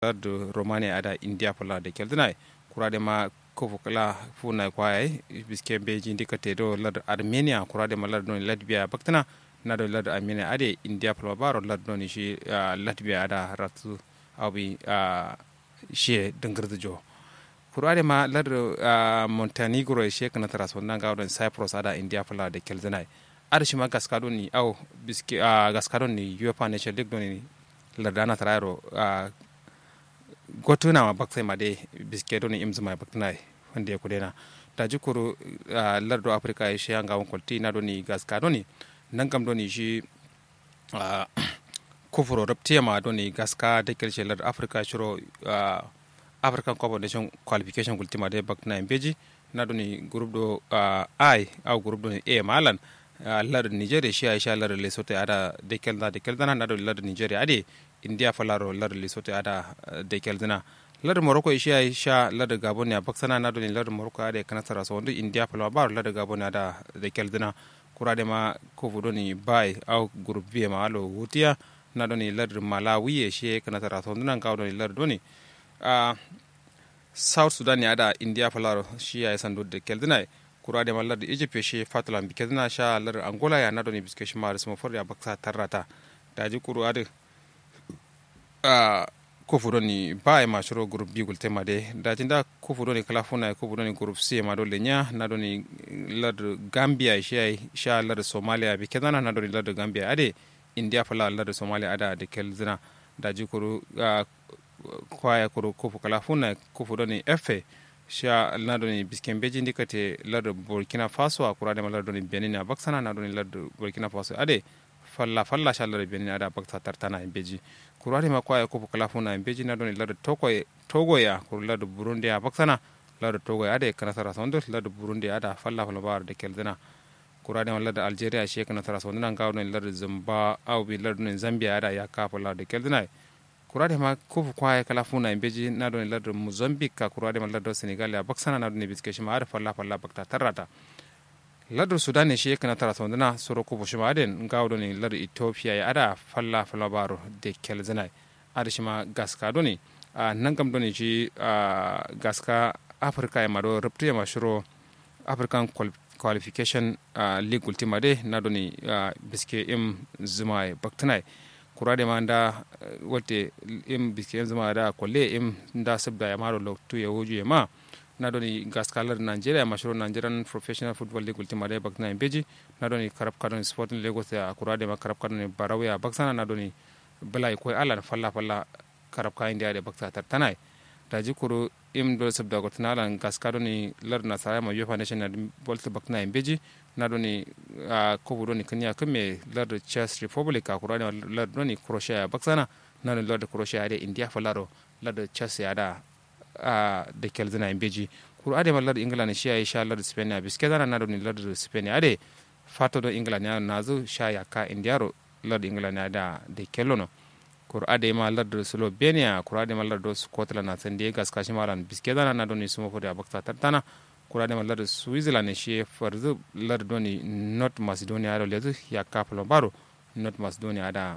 lardu romania ada india pala de keldina kurade ma kofu kala funa kwaye biske beji ndika te do lardu armenia kurade ma lardu latvia baktana na do lardu armenia ade india pala baro lardu ni shi latvia ada ratu abi shi dangirdu jo kurade ma lardu montenegro she kana tara so nanga don cyprus ada india pala de keldina ada shi ma gaskado ni au biske gaskado ni uefa nation league don ni lardana tarayro gotuna ma baksai ma dai biske don imzu ma bakna wanda ya kudena da jikuru lardo africa ya shi hanga kwalti na doni gaska doni nan kam doni shi kufuro rabtiya ma doni gaska da kirshe lardo africa shiro african cup of nation qualification kultima dai bakna imbeji na doni group do i au group doni a malan lar nigeria shi aisha lar lesotho ada de kelda de kelda na do lar nigeria ade india falaro lar lesotho ada de keldina lar morocco shi aisha lar gabon ya baksana na do ni lar morocco ade kana tara so ndu india falwa bar lar gabon ada de keldina kurade ma ko fudo ni bai au group b ma alo wutia na do ni lar malawi shi kana tara so ndu nan ka do ni lar do ni south sudan ya ada india falaro shi ya sandu de keldina kurade ma lardi egypt she fatala bi kedna sha lar angola ya nado ni biske shima rismo for ya baksa tarrata daji kuru ade a kofuro ni ba ma shiro group bi gulte ma de daji nda kofuro ni kala funa kofuro ni group c ma do lenya nado ni lar gambia she sha lar somalia bi kedna nado ni lar gambia ade india fala lar somalia ada de kelzina daji kuru kwaya kuru kofu kala funa kofuro ni efe sha ladoni bisken beji ndikate lardo burkina faso a kurade ma lardoni benin a baksana nadoni lardo burkina faso ade falla falla sha lardo benin ada bakta tartana e beji kurade ma kwaya kopo kala funa e beji nadoni lardo togo togo ya kur lardo burundi a baksana lardo togo ade kana sara sondo lardo burundi ada falla falla bar de keldena kurade ma lardo algeria she kana sara sondo nan gawdoni lardo zamba au bi lardo zambia ada ya kapo lardo keldena kurade ma kofu kwaye kala funa beji na don ladar mozambique ka kurade ma ladar senegal ya baksana na don biske shi ma ada falla falla bakta tarrata ladar sudan ne shi kana tara sondana soro kofu shi ma aden gawo don ladar ethiopia ya ada falla falla baro de kelzana ada shi ma gaska don a nan kam don shi gaska africa ya mado ruptu ya mashiro african qualification league ultima de na don biske im zuma baktanai kurade ma nda wolte im biske zama da kolle im nda sabda ya maro loktu ya hoju ya ma na doni gaskalar nigeria mashiro nigerian professional football league ultima da bakna in beji na doni karab kadon sporting lagos ya kurade ma karab kadon barawe ya baksana na doni bala ko ala falla falla karab ka india da bakta tartanai da ji kuro im do sabda gotnala gaskado ni lar na saya ma yofa national bolt bakna in beji na doni a kofu doni kanya kame lar chess republic a kurani lar doni croatia ya baksana na doni lar croatia da india falaro lar chess ya da a da kelzina in beji kuru ade lar england shi ya sha lar spain ya biske dana na doni lar spain ya ade fato do england ya nazo sha ya ka indiaro lar england ya da da kelono kuru ade ma lar slovenia kuru ade ma lar scotland na san da gas kashi malan biske dana na doni sumo da bakta tartana kurade ma lar switzerland ne shi farzu lar doni north macedonia ado lezu ya kaplo baro north macedonia da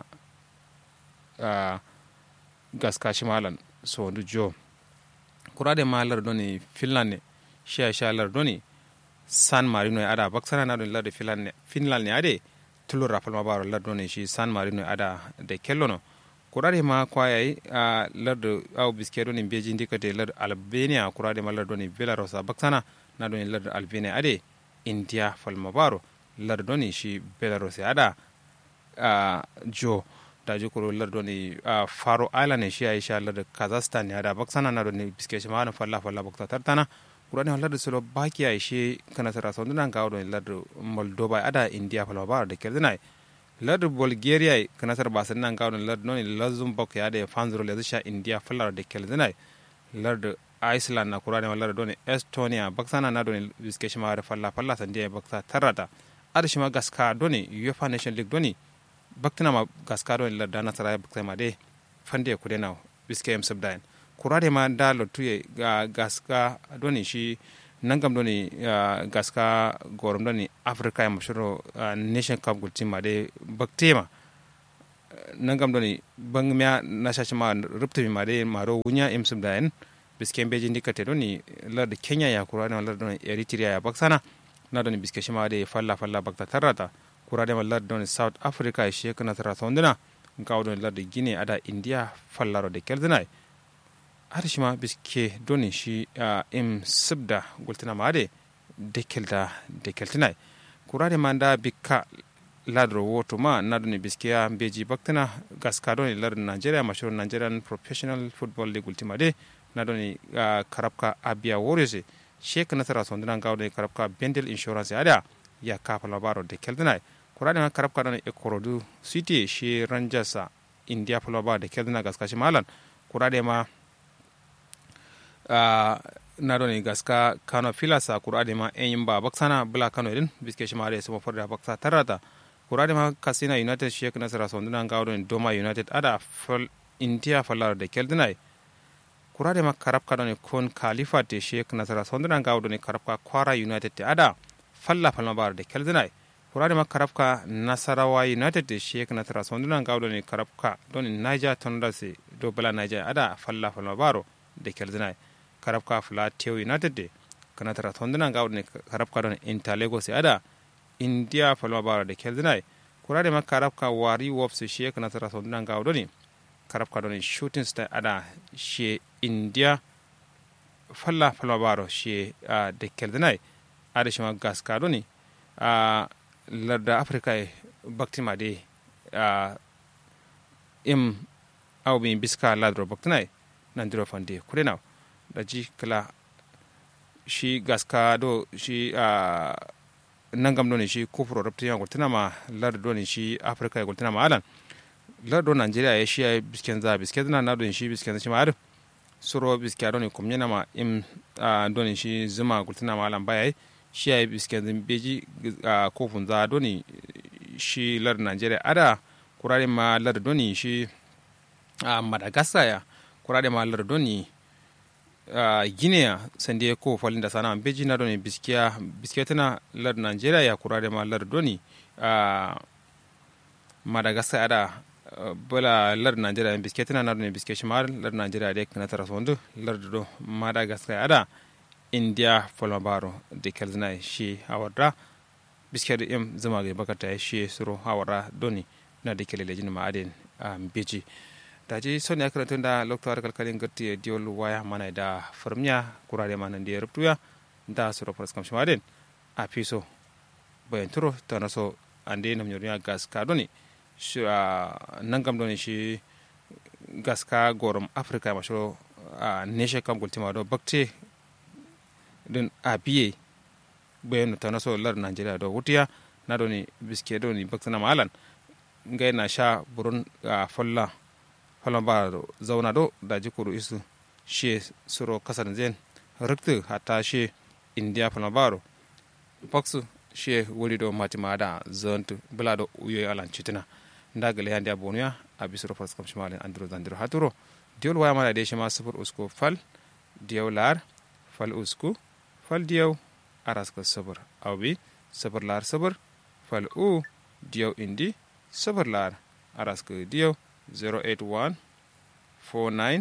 uh, gas kashimalan so ndu jo kurade ma lar doni finland ne shi ya sha lar doni san marino ya ada baksana na doni lar finland ne finland ne ade tulur rafal ma baro lar doni shi san marino ya ada de kellono kurade ma kwayai a uh, lar au biske doni beji ndikate lar albania kurade ma lar doni belarus a baksana na doni lar albania ade india falmabaro lar doni shi belarus ada uh, jo da ji kuro lar doni uh, faro island ne shi aisha lar kazakhstan ya da baksana na doni biske shi ma falla falla bakta tartana kura ne lar solo baki ai shi kana tara so nan ga doni lar moldova ada india falmabaro da keldina lar bulgaria kana tara basan nan ga doni lar doni luxembourg ya da fanzuro le sha india fallar da keldina lar iceland na kurade mallara doni estonia baksana na doni biske shima da falla falla sandi ya baksa tarrata ada shima gaska doni uefa nation league doni baktina ma gaska doni larda na saraya baksa ma de fande kude na biske em subdain kurade ma da lotuye ga gaska doni shi nangam doni gaska gorom doni africa ya mashuro nation cup gulti ma de baktema nangam doni bang mya na shashi ma rupta mi made maro wunya imsum da en biske beji ndikate doni lar de kenya ya kura da lar doni eritrea ya baksana na doni biske shi ma de falla falla bakta tarata kura da lar doni south africa shi kana tara sondina ngaw doni lar de guinea ada india fallaro de keldinai har shi ma biske doni shi im subda gultina ma de de kelda de keltinai kura da manda bikka ladro woto ma nadoni biskiya beji baktina gaskadoni lar nigeria mashhur nigerian professional football league ultima de nadoni uh, karabka abia warriors shek nasara sondina gawde karabka bendel insurance ada ya kafa labaro de keldinai kurani ma karabka don e korodu city shi rangers india falaba de keldina gaskashi malan kurade ma uh, nadoni gaska kano filasa kurade ma enyimba baksana bula kano din biske shi mare sumo forda baksa tarata kurade ma kasina united shek nasara sonduna gawɗon doma united ada fal india fallar de keldinay kurade ma karabka ɗon kon khalifa te shek nasara sonduna gawɗon karabka kwara united te ada falla falmabar de keldinay kurade ma karabka nasarawa united te shek nasara sonduna gawɗon karabka ɗon niger tondase do bala niger ada falla falmabaro de keldinay karabka fla tew united de kanatara sonduna gawɗon karabka ɗon inter lagos ada india falma bara da keldinai kurade ma karabka wari wopse she kana tara so nan ga doni karabka doni shooting star ada she india falla falma baro she uh, da keldinai ada shi ma gaska doni uh, larda africa e baktima de uh, im aw bin biska ladro baktinai nan diro fande kurena da ji kala shi gaska do shi uh, nangam doni shi kufuro rabti ya gultina ma lar doni shi afrika ya gultina ma alan lar do nigeria ya shi ya bisken za bisken na na doni shi bisken shi ma ar suro biske doni kumnyana ma im doni shi zuma gultina ma alan baya shi ya bisken beji kofun za doni shi lar nigeria ada kurare ma lar doni shi madagascar ya kurare ma lar doni uh, guinea sande ko falinda sana beji na doni biskiya biskiya tana lar nigeria ya kurare ma lar doni uh, madagascar ada uh, bala lar nigeria biskiya tana na doni biskiya shimar lar nigeria de kana tara sondu lar do madagascar ada india folmabaro de kelzina shi hawarda biskiya da im zama ga bakata shi suro hawara doni na de kelele jin ma aden um, beji daji son ya karantun da loktuwar kalkalin garti ya diyol waya mana da firmiya kurare mana da ya rubutuya da su rufar skam shimaden a fiso bayan turo ta naso an da yana mnyoriya gas ka doni shi a nan gam doni shi gas ka gorom afirka mashi a neshe kam gultima do bakte din a biye bayan ta naso lar nigeria do wutiya na doni biske doni baktana malan ngai na sha burun a folla falamba zauna do da jikuru isu she suro kasar zen rikti hata she india falambaro paksu she wuri do matima da zontu bula do uyo alan chitina ndagale hande abonuya abi suro fas kam shimalen andro zandiro haturo diol waya mala de shima sufur usko fal diyaw lar fal usku fal diyaw araska sabur awbi sabur lar sabur fal u diyaw indi sabur lar araska diyaw 081 49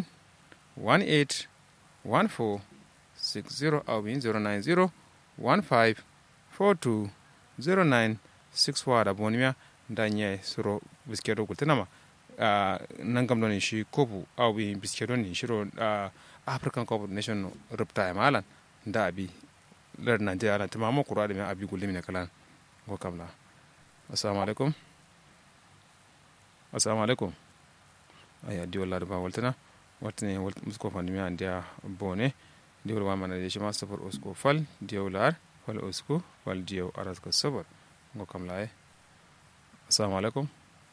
18 14 60 awin 090 15 42 09 6 wada bonimia da nye suro biskedo gultinama uh, nangam doni shi kopu awi biskedo ni shiro uh, african cup nation rupta ya malan da abi lar nigeria lan tamamo kura da abi gulimi ne kalan go kamla assalamu alaikum assalamu alaikum aya diwol lado ba waltana wartine musko fandimi an dia bone diwol wamana de shima safar usko fal diyaw lar fal usko fal diyaw aras ko sabar ngo kam laye assalamu alaikum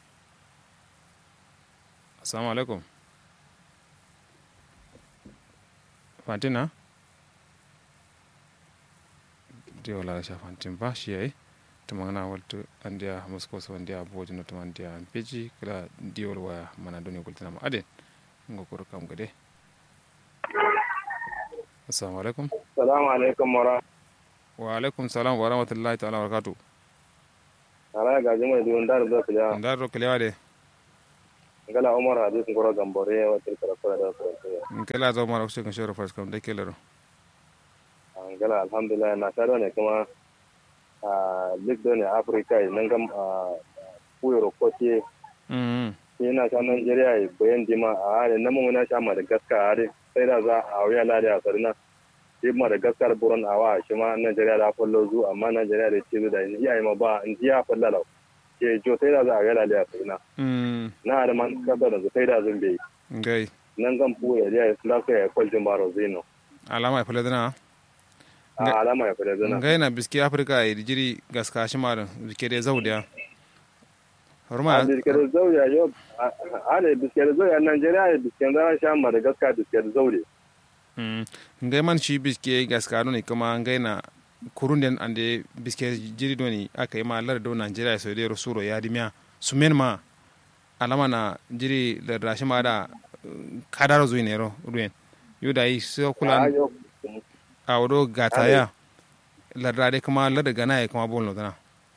assalamu alaikum fantina diyaw lar sha fantin ba shi yayi tumana waltu andiya musko so andiya boji no tuman andiya peji kala diwol waya mana doni gultina ma aden ngo koro kam gade assalamu alaikum assalamu alaikum wa wa alaikum salam wa rahmatullahi ta'ala wa barakatuh ala ga jima di ndar do kala ndar ro kalewa de ngala umar hadis ngoro gambore wa tilkara kura da kura ngala zo mara ushe kan shoro fas kam de kelero ngala alhamdulillah na taro ne kuma a lig do ne africa nan gam a kuyoro kote mm ina sha nigeria bayan dima a are nan mun na sha madagascar are sai da za a wuya lade a sarina shi madagascar buron awa shi ma nigeria da fallo zu amma nigeria da ce da in iya ma ba in iya fallala ke jo sai da za a wuya lade a sarina mm na da man kasa da sai da zun bai ngai nan zan fuya da ya lafiya ya kwaljin baro zino alama ya fule dana a alama ya fada zana ngai na biski afrika e jiri gaska shi marin biske de zaudiya horma a biskiyar zauya yau a da biskiyar zauya nigeria da biskiyar zana sha madagascar biskiyar zaure mm ngai man shi biske gaska no ne kuma ngai na kurunden ande biske jiri doni aka yi ma lar do nigeria so de rosuro ya dimya sumen ma alama na jiri da rashi ma da kadaro zuwi ne ro ruwen yuda yi so a kula yau a wado gata ya lardade kuma larda gana ya kuma bolno dana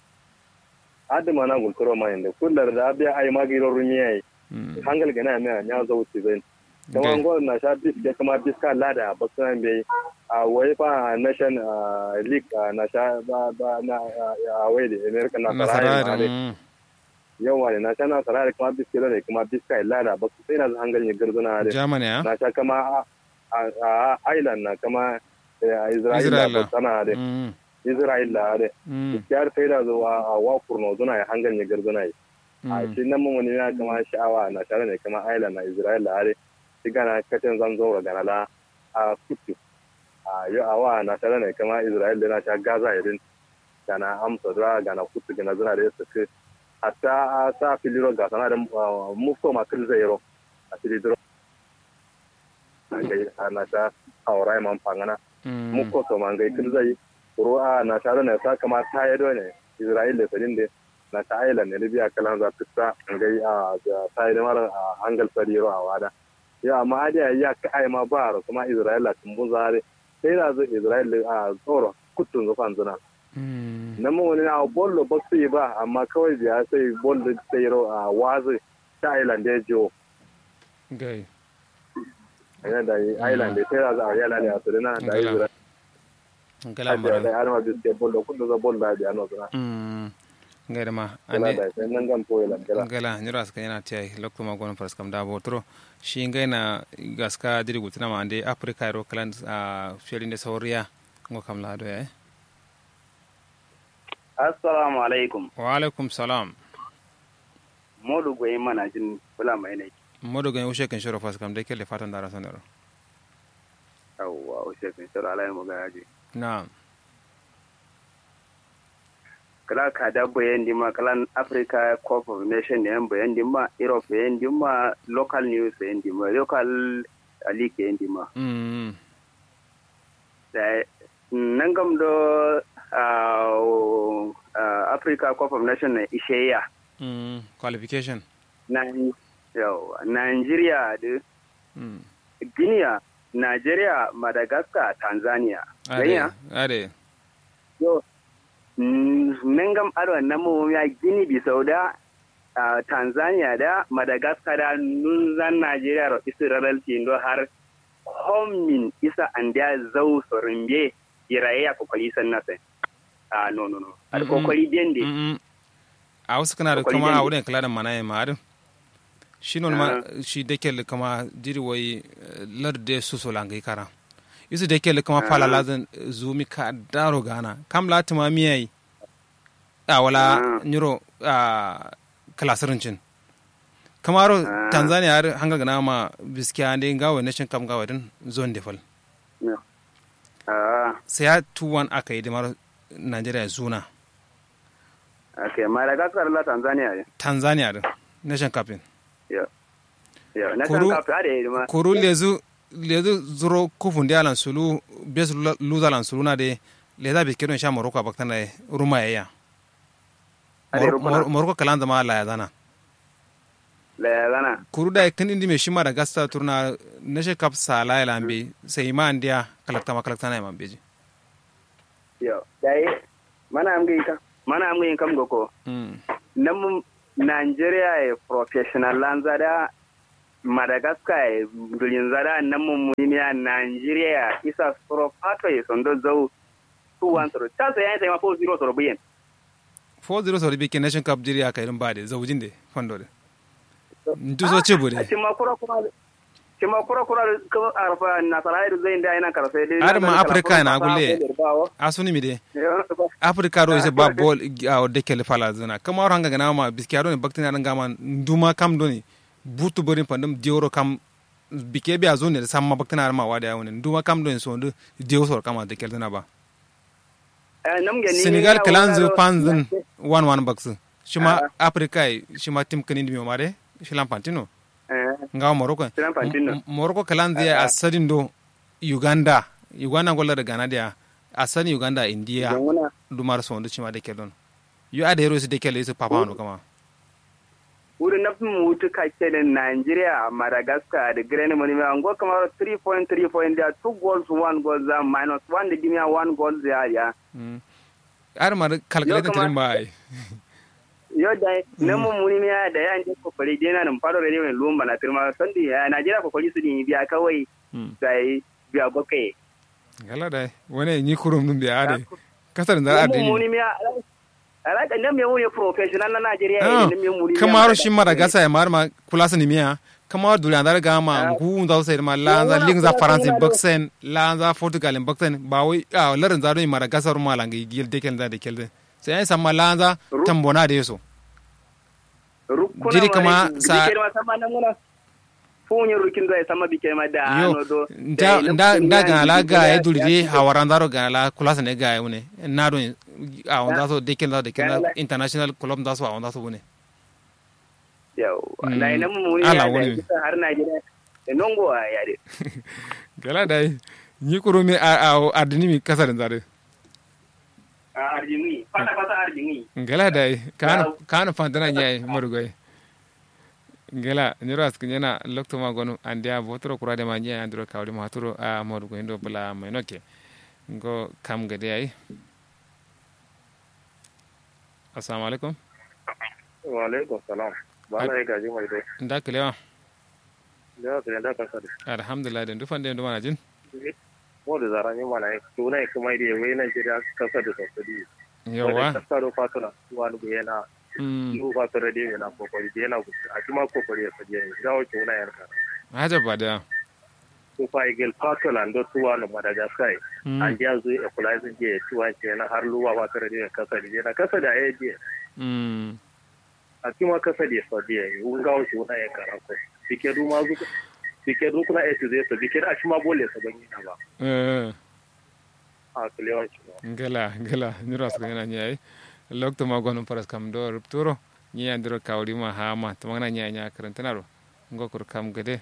adama na gulturo ma inda kullar da abiya ai magiro rumiya yi hangal gana me nya zauti zai kuma ngol na sha biske kuma biska lada ba san bai a wai fa nation league na sha ba ba na a wai da america na nasara sarai da yawa ne na sha na sarai kuma biske da kuma biska lada ba sai na hangal ne garzuna da germany ya na sha kama a- a a island na kama eh, isra'ila Isra'ila. ba sana da Mm, isra'ila da mm, kyar sai da zuwa a wa kurno zuna ya hangal ne garzuna yi a mm. shi nan mun wani na kama sha'awa na tare ne kama island na isra'ila are shi gana katin zan zo gana la a kutu a yi awa na tare ne kama isra'ila na sha gaza irin gana amsa zura gana kutu gana zuna da ya suke hatta a sa filiro ga sana da mufto ma kil zai ro a filidro a gai a na sha aurai man fangana Mm, mufto to man gai kil zai ruwa na tare ne sa kama ta yi ne isra'ila sadin da na ta island ne libya kalan za ta ngai a ta yi mara a hangal sariro a wada ya amma hadi ya ka ai ma ba ro kuma isra'ila tun bun zare sai da zo isra'ila a tsoro kutun zufan zuna mm. nan mun wani a bollo ba su yi ba amma kawai biya sai bollo sai ro a wazi ta island ya jiwo gai yana da island da sai da zo a yala da su na da Ngala. isra'ila ngala da mara har ma biske bollo kutun za bollo da biya no zuna Mm, ngai da ma kala ande da sai nan gan poyi lan kala ngala nyura aska yana tiyai lokto ma gono faras kam da botro shi ngai na gaska diri gutina ma ande afrika ro kalan a fielin de sauriya ngo kam la do ya Assalamu alaikum. wa alaikum salam Modu goyi mana jin bula mai ne. modo gan ushe kan shoro faras kam de kele fatan dara sanero Yawwa, o shefin shirin alayi mu ga yaji. na Kala ka da bayan dima kalan Africa Cup of Nation ne yan bayan dima, Europe bayan dima, local news bayan dima, local uh, league bayan dima. mm Da nan gam do uh, uh, Africa Cup of Nation ne ishe ya. mm qualification Na yawwa, Nigeria da mm Guinea, Nigeria, Madagascar, Tanzania. ade Ganya? ade yo nengam aro namu ya gini bisau da ah, tanzania da madagascar da nunzan nigeria ro israel tindo har homin isa andia zau sorimbe iraye ya kokoli san nase ah no no no al Mm-mm. kokoli dende Mm-mm. a wasu kana da Akwai kama a dangi. wurin kula da mana ma adin shi non ma shi da ke kama jiri wai lar de su so langai kara isu da ke kama fala lazan zumi ka daro gana kam la tuma miyai a wala Ah. nyuro a kalasirin cin kamaro Ah. tanzania har hanga gana ma biskiya ande gawo nation kam gawo din zone defal ah sai ya 2-1 aka yi da maro nigeria zuna okay madagascar la tanzania ne tanzania din nation captain yo yo na Kuru- san ka fare ma kuru lezu lezu zuro kufundi alan sulu bes luza alan sulu na de leza bi kedon sha moroko abaktan na ruma ya Ade rukuna. moroko kalan zama la ya zana la zana kuru da kan indi me shima da gasta turna na she kap sala ya lambe sai ma andiya kalakta ma kalakta na man beji yo dai mana am gi ka mana am gi kam goko mm namu Nigeria ya professional lanzada Madagascar ya dulin zada nan mummuni a Nigeria isa soro pato ya sondo zau 2-1 soro ta sai yayin sai ma 4-0 soro biyan 4-0 sori bi ke nation cup jiri aka irin ba de zaujin de fondo de ntu so cibu de cima kura kura cima kura kura ko arfa na sarai da zai da ina karfe dai Har ma Africa na gulle. asuni mi de africa ro se ba bol a de kele fala zana kama ro hanga gana ma biski ado ne baktina dan gama nduma kam do ni butu borin pandum dioro kam bike bi azo ne samma baktina ma wada yawne nduma kam do ne so ndu dioro sor kama de kele na ba senegal kalanzu panzun 1-1 baksu shima africa shima tim kanindi mi mare shilan pantino nga morocco Shilan Pantino. M- morocco kalanzu ya asadin do uganda uganda golla da ghana dia asani uganda india dumar so ndu chima de kelon yu ade hero su de kele su papa no kama wurin na fi mutu kake da Nigeria, Madagascar da Grenada Money mai ango kamar 3 point 3 point there, 2 goals, 1 goal there, minus 1 da gimiya 1 goal there ya. Mm. ar mar calculate Yo, kama- trin bai Yo da na mun muni mai da ya ne kokari dai na nan faro da ne mai lumba na firma sandi ya Nigeria kokari su ne biya kawai Mm. sai biya bakai. gala dai wani ni kurum dum bi ade kasar da Na ade mun muni ni mai alaƙa nan mai muni professional na Nigeria Ah, ya ne mai muni. kamaro shi madagascar ya mar ma kula sani miya kamaro duli andar ga ma Ah. ngu da sai ma lanza Yo, ling za wala france kuna do- boxen lanza portugal boxen ba wai a larin za do ni madagascar ma langi gil de kel da de kel de sai ai samma lanza Ru- tambona de so Rukuna Jiri kama ma sa- bike ma sama nan muna funyin rukin zai sama bike ma da yo ano do. nda da nda na nda kunya ga la bike ga da e duli ya- de hawaran daro ga la kula sane ga e ne na do a onda so de kel da de kel da Ga la- international club da so a onda so bune Yau, Mm. na ina mu ne Ala ya wani. da kisa har Najeriya. Da nongo a yare. gala dai ni kuro me a a adini mi kasar zare A Arjini, fata fata Arjini. ngela dai kan Wow. kan fantana nyai morugoy ngela nyoro askin yana lokto ma gonu andia botoro kurade ma nyai andro kawli ma turo a morugo ndo bula mai noke ngo kam gade ai assalamu alaikum wa alaikum salam ba na yi gaji mai dai nda kelewa da ka da ka sadi alhamdulillah den dufan den duma jin mo da zaran yin mana to na kuma dai wai nan jira ka sadi to sadi yawa ka sado fatuna wani bu yana mm lu ba tare da yana kokari da yana gudu a kuma kokari ya sadi ne da wace wani yarka haja bada ko fa igel fatula ndo tuwa no madagascar mm an ja zo e kula sun je tuwa ce na har luwa ba tare da ka sadi na ka sadi a je mm a kuma ka sadi sadi ne un ga wace wani yarka ko bike du ma zu bike du kuna e zai so bike da shi ma bole sa ban yi na ba eh a kulewa shi ngela ngela nyoro askin yana nyai lokto ma gonu paras kam do rupturo nyi andro kawli ma hama to magana nya nya karantanaro ngokur kam gade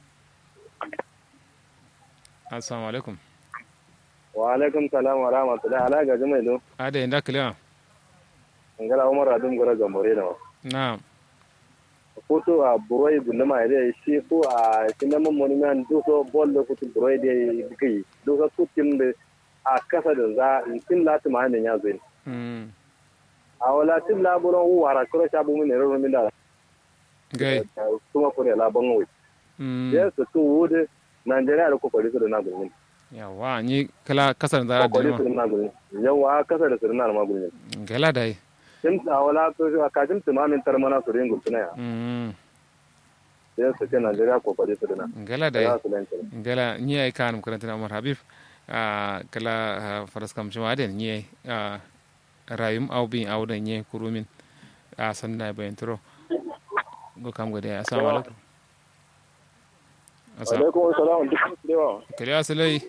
assalamu alaikum wa alaikum salam wa rahmatullahi ala gaji mai do ade nda kelewa ngala umar adum gora gambore da na foto a buroi gundama ide shi ko a sinama monument duso bol do futu buroi de dikai duso kutin de a kasa da za tin lati ma ne ya zo mm a wala tin la buron wara kuro sha bu min ro min da gai kuma ko ne la ban wai mm yes to wude Najeriya da kokari su da na gurin yawa nyi kala kasar da kokari su dima da na gurin yawa kasa da su da na ma gurin ngela dai tin a wala to ka tin timamin tarmana su ringu tuna ya mm yes to Najeriya kokari su da na ngela dai ya su lanta ngela nyi ay kanum karantana umar habib a kala ah, faras kam shima den nyi a rayum aw bin aw da nyi kurumin a sanna bayan turo go kam gade assalamu alaikum assalamu alaikum salam duk da yawa kale asalai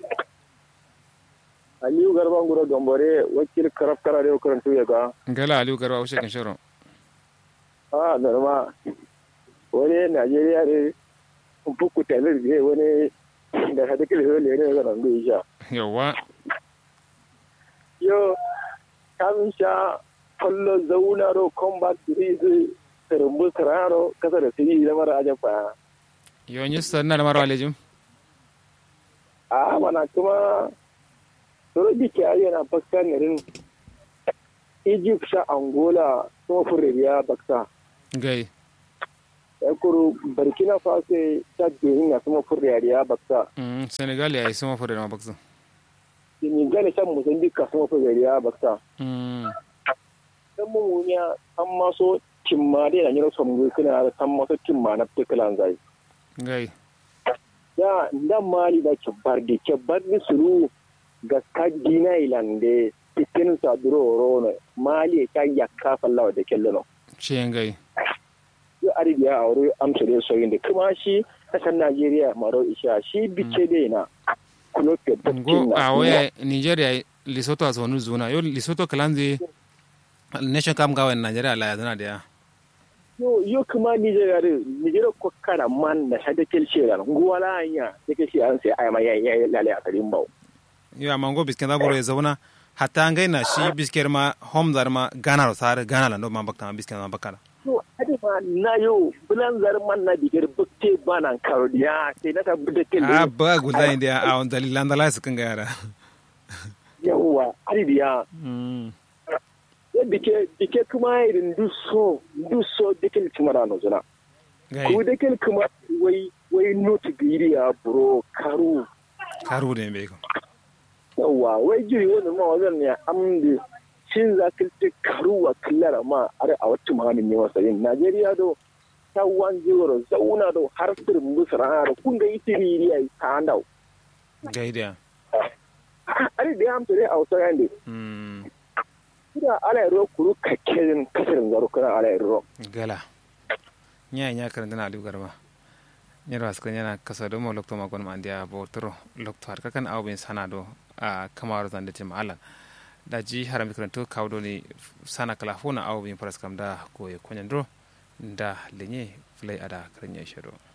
aliyu garban gura gambare wakil karaf kara da karantu ya ga ngela aliu garba ushe kan shoro a norma wani najeriya ne fuku talir ne wani da hada kila yau ne ne ga nan ga isha yawa yo kamin sha kallo zauna ro combat series rumbu sararo kasa da siri da mara ajan fa yo nyi sanna da maro alejum a mana kuma soro dike ayyana pakistan ne rin egypt sha angola kuma furriya baksa gai ya kuru burkina faso ta domin na sama furriya baksa mm senegal ya yi sama fure da mabaksa senegal shan mozambique ka sama furriya baksa mm dan mu ya an maso timma dai na nyiro somgo kuna da san maso timma na peklan zai gai ya ndan mali da kebar de kebar ni suru ga kadina ilande tikin sa duro rono mali ta yakka fallawa da kello ciyen gai yo arabiya a wuri amsa da soyin da kuma shi kasar najeriya maro isha shi bice dai na kuloke go a waya nigeria lesotho a sonu zuna yo lesotho kalanze nation kam gawa nigeria la zana da ya yo yo kuma nigeria da nigeria ko kana man na shada kelce da nguwala anya take shi an sai ayama ya ya lale a karin bawo yo amma go bisken da boro ya zauna hatta ngai na shi bisker ma home zar ma gana ro sare gana la no ma bakta bisken ma bakala to ade ma na yo bulan zar man na digar bukte banan karodiya sai na tabbata da kel a ba guda inda a on dalilan da la su kan ga yara yawa arabiya mm dike dike kuma irin duso duso dikel kuma da no zuna gai ku dikel kuma wai wai notu giriya buro karu karu ne be ko yawa wai jiri wani ma wajen ne amdi shin za ka ce karuwa killara ma are a wata mahamin ne wasa yin najeriya do ta wan jiwaro zauna do har sir musra da kun ga ita ririya ta handau gai da are da amsa dai a wasa yande mm kida ala ro kuru kakkerin kasarin zaro kana ala ro gala nya nya karanta na aliu garba nyar was kan yana kasa do mo lokto ma gon ma ndia bo tro lokto har kakan aw ben sana do a kamar zan da tim ala da ji haram karanto kawdo ni sana kala fona aw ben paras kam da ko e konyan do da lenye flay ada karanya shiro